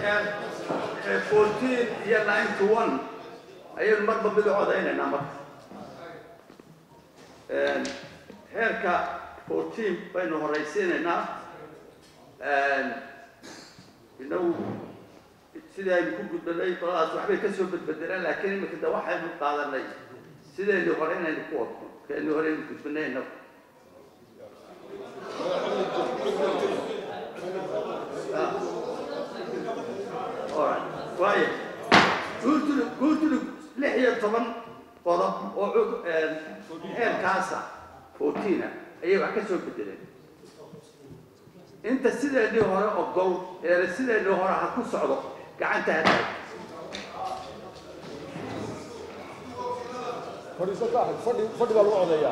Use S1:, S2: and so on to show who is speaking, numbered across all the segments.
S1: fourteen iyo ninety one ayaynu marba mid u codaynaynaa marka heerka fourteen baynu horaysiinaynaa inagu sidii aynu ku gudbanay qoladaas waxbay ka soo bedbedelaan laakiin imika de waxaynu qaadanay sidaynu hore inaynu ku wadno kaynu hore aynu gudbanay inagu waayo guurtulug guurtulug lix iyo toban qodob oo cud heerkaasa fourtiina ayay wax ka soo bedeleen inta sideedii hore ogol eele sideedii hore ha ku socdo gacanta hataag
S2: fadhiiso ka ahayd fadhi fadhi baa lagu codeeyaa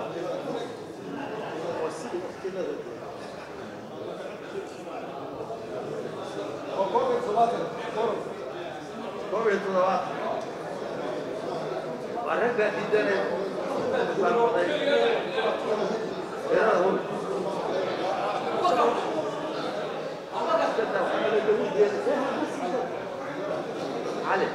S2: waa koob iyo todobaatan koob
S1: koob iyo toddobaad waa ragga diidane baalwaday tirada hun cali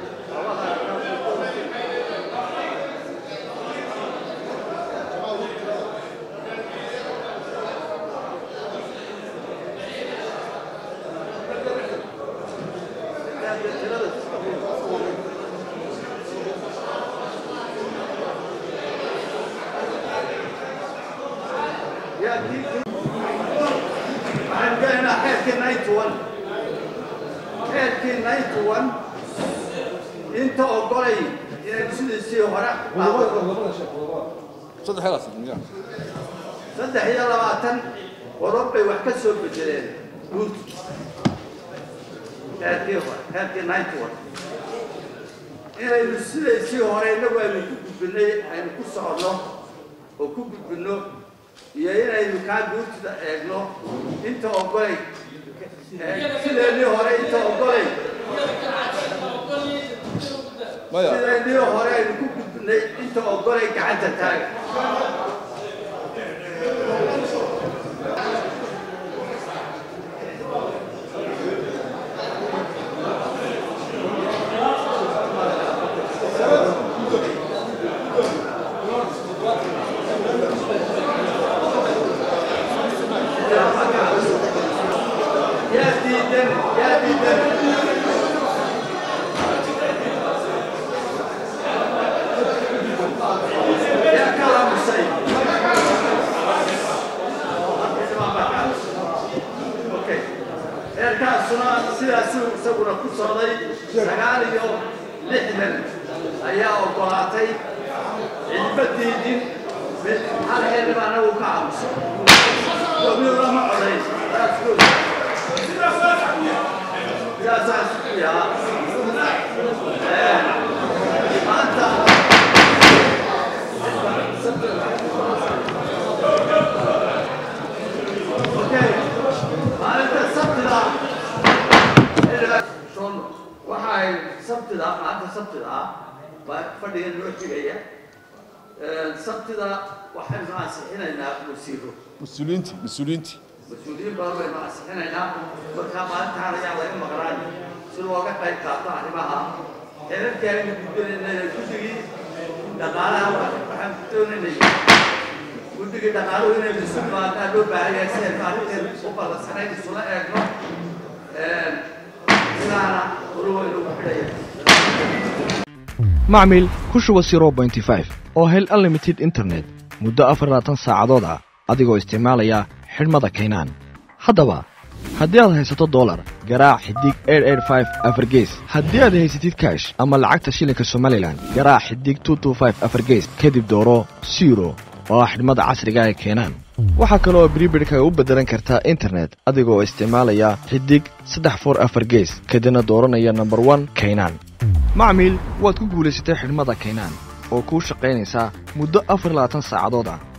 S1: waxaan gelaynaa xeerkii ninety one xeerkii ninety one inta ogolay inaynu sidiisii hore
S2: labada sheek labada
S3: saddex helaas miya
S1: saddex iyo labaatan qodob bay wax ka soo bedeleen guurtu xeerkii hore xeerkii ninety one inaynu sidaysii hore inagu aynu ku gudbinay aynu ku socno oo ku gudbinno iyo inaynu kaa guurtida eegno inta ogolay sideedii hore inta ogolay
S3: maya
S1: sideedii hore aynu ku gudbinay inta ogolay gacanta taaga yaa diidan yaa diidan yaa ka aamusay Okay. heerkaasuna sidaasuu isaguna ku socday sagaal iyo lixdan ayaa ogolaatay cidba diidin mid hal xeer baa anagu ka aamusay doomiyada ma codayn That's good. sidaasaas yaa maanta Okay. maalinta sabtida waxa ay sabtida maalinta sabtida ah baa fadhiga noo xigaya sabtida waxaynu ansixinaynaa wasiiro
S3: mas-uuliyiinti mas-uuliyiinti
S1: mas-uuliyiin badan baynu ansixinaynaa markaa maalintaan ayaa laga maqnaan si looga qayb qaato arrimaha xeerarkii aynu gudbinaynay guddigii dhaqaalaha waxaan ku doonaynay guddigii dhaqaaluhu inaynu isu imaadaan loo baahan yahay si aynu arrinteenu u ballansanayn isula eegno sidaana wali waynu ugu xidhaya
S4: macmil ku shuba 0.5 oo hel unlimited internet muddo afarlaatan saacadood ah adigoo isticmaalaya xidhmada kaynaan haddaba haddii aad haysato dolar garaac xidig afargees haddii aad haysatid kaash ama lacagta shilinka somalilan garaac xidig afargees kadib dooro siro oo ah xidhmada casriga ee keenaan waxaa kale oo bribirhkaga u beddelan kartaa internet adigoo isticmaalaya xidig saddex for afar gees kadibna dooranaya number one kaynaan macmiil waad ku guulaysatay xidhmada kaynaan oo kuu shaqaynaysaa muddo afar labaatan saacadood ah